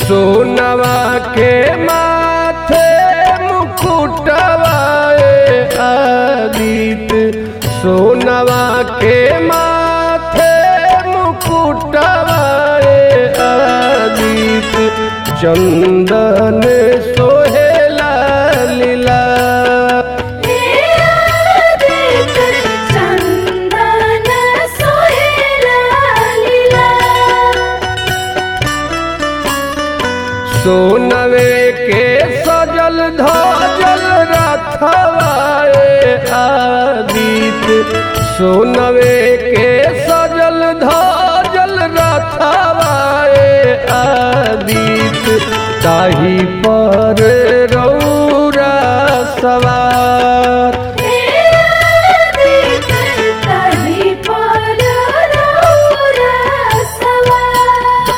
सोनवा के माथे मुकुटवाए आदित सोनवा के माथे मुकुटवाए आदित चंदन सोहेला लीला चंदन सोहेला लीला सोनवे के सजल धजल रथवाए आदित सोनवे के सजल धजल रथवाए आदित ताही पर रौरा सवार तही पर रौरा सवार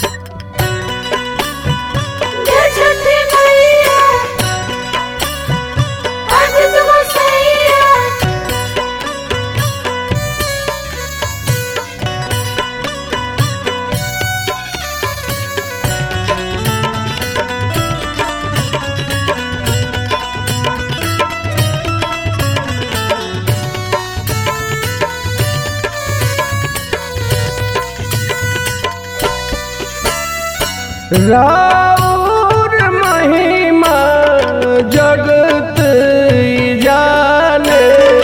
जय छठी मैया आज तुम सैया राउर महिमा जगत जाने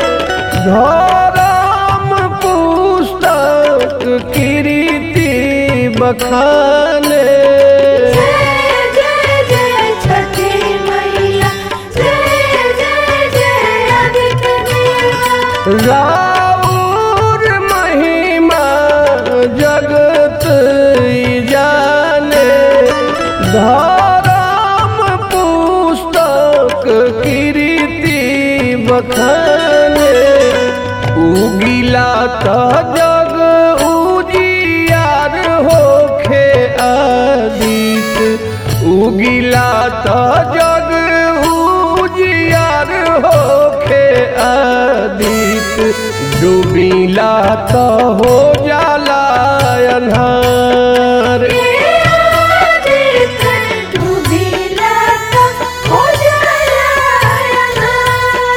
धर्म पुस्तक कीर्ति बखाने जय जय जय छठी मैया जय जय जय आदित्य देवा राउर महिमा जगत जाने धर्म पुस्तक कीर्ति बखाने उगिला त जग उजियार होखे आदित उगिला त जग उजियार होखे आदित डूबिला त हो जाला अन्हार आदित्य डूबिला तो हो जाला अन्हार।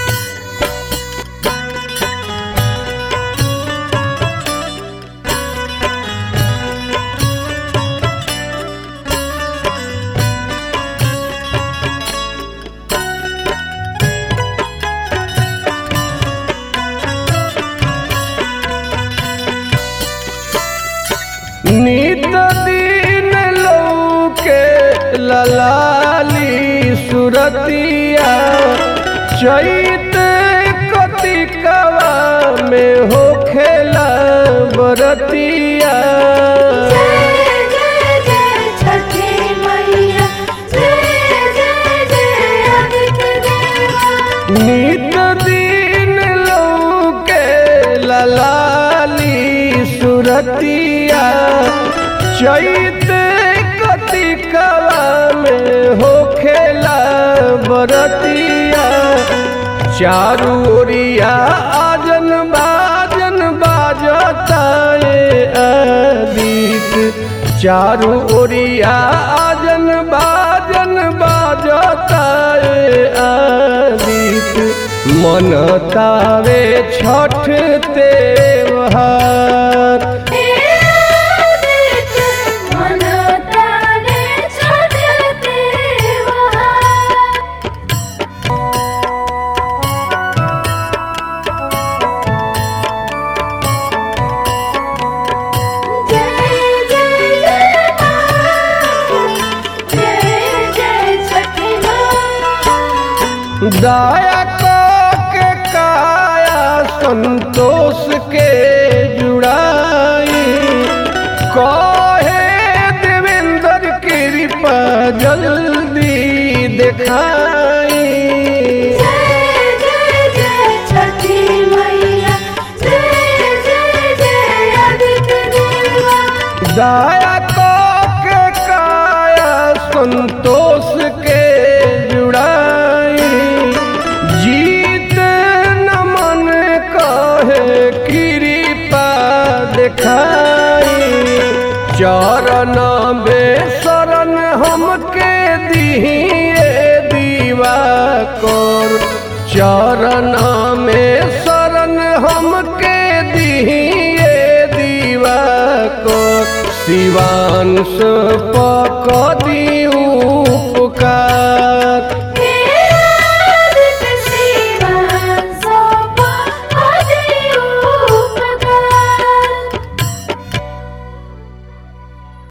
नित दिन लौके ललाली सुरतिया चैत कतिकवा में होखेला बरतिया जय जय जय छठी मैया जय जय जय आदित्य देवा नित दिन लौके ललाली सुरतिया चैत कतिकवा में होखेला बरतिया चारू ओरिया आजन बाजन बाजता ए आदित चारू ओरिया आजन बाजन बाजता ए आदित मन तावे छठ तेवहार आदित्य मन ताने छठ देवा जय जय जय मां जय जय छठी मां दया के काया संतोष के जुड़ाई कहे देवेंद्र कृपा जल्दी दिखाई जय जय जय छठी मैया जय जय जय आदित्य देवा दया के काया संतोष के जुड़ाई जीत नमन कहे कृपा दिखाई चरण बेसर हमके दिए दीवा कोर चरण में शरण हमके दिए दीवा को शिवांश पक दियू